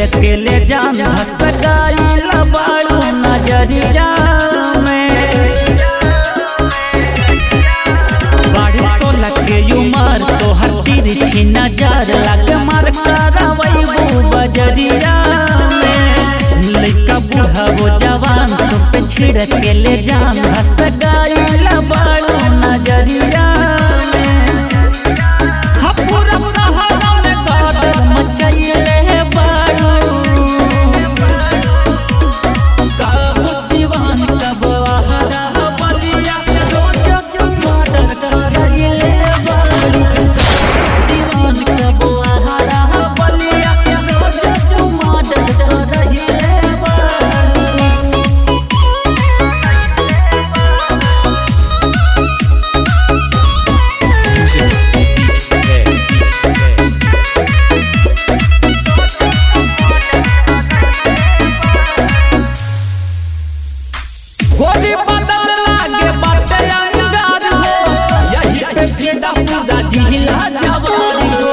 छिड़केले जान धस गईल बाड़ू नजरिया में बाड़ी तो लगे उमर तो हर तिरछी नजर लगे मार करवैबू बजरिया में लइका बूढ़ा वो जवान तुम पे छिड़केले जान धस गईल बाड़ू नजरिया में हा पूरा सहारा में कादर मचैले बाड़ू कब दीवान कब आहारा बलिया रोज मर्डर करैले बाड़ू दीवान कब आहारा बलिया रोज मर्डर करैले बाड़ू गोरी बदल लागे बाटे अंगार हो यही पे फिदा पूरा जिला जवानी हो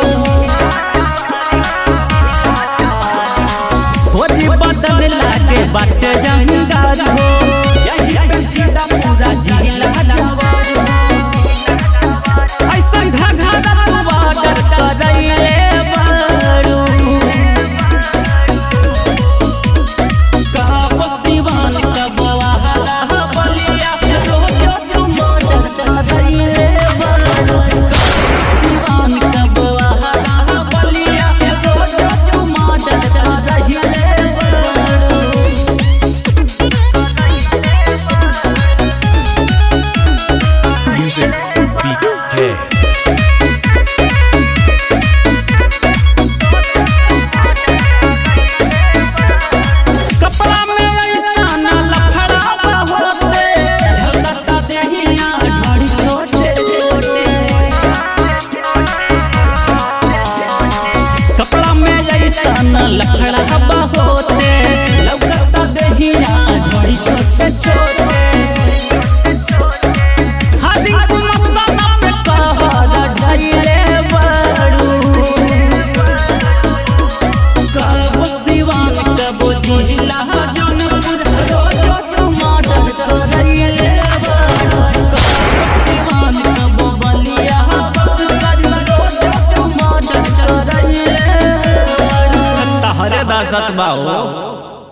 गोरी बदल लागे बाटे अंगार हो यही पे फिदा पूरा जिला जवानी हो ऐसा घघरा तू बाडर करैले बारू कब दीवान कब आहारा बलिया रोज तू मर्डर करैले बारू दीवान कब आहारा बलिया रोज तू मर्डर करैले बारू Music BK. कपड़ा में ऐसा न लफड़ा होते झलकता देहिया ढाड़ी छोटे छोटे कपड़ा में ऐसा न लफड़ा होते लौकता देहिया ढाड़ी छोटे छोटे हादी को मस्ताना में कहरा ढाईले बाड़ू कब दीवान कब जिला जनपुर रोज तू मर्डर करैले दीवान कब बलिया रोज तू मर्डर करैले तहरे दासत बाहो